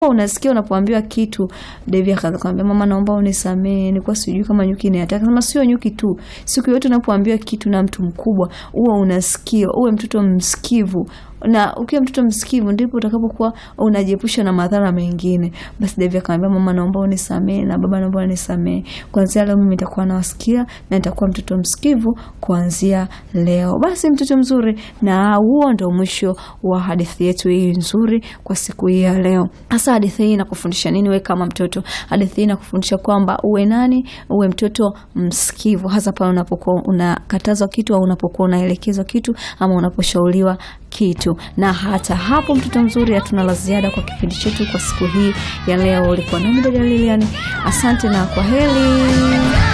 unasikia unapoambiwa kitu Devi akaanza kumwambia mama, naomba unisamee, nilikuwa sijui kama nyuki ni hatari. Kama sio nyuki tu, siku yote unapoambiwa kitu na mtu mkubwa, uwe unasikia, uwe mtoto msikivu na ukiwa mtoto msikivu ndipo utakapokuwa unajiepusha na madhara mengine. Basi Devi akamwambia mama, naomba unisamee na baba, naomba unisamee. Kuanzia leo mimi nitakuwa nawasikia na nitakuwa mtoto msikivu kuanzia leo. Basi mtoto mzuri, na huo ndo mwisho wa hadithi yetu hii nzuri kwa siku hii ya leo. Hasa hadithi hii inakufundisha nini wewe kama mtoto? Hadithi hii inakufundisha kwamba uwe nani? Uwe mtoto msikivu, hasa pale unapokuwa unakatazwa kitu au unapokuwa unaelekezwa kitu ama unaposhauriwa kitu. Na hata hapo, mtoto mzuri, hatuna la ziada kwa kipindi chetu kwa siku hii ya leo. Ulikuwa nami dada Lilian, asante na kwa heri.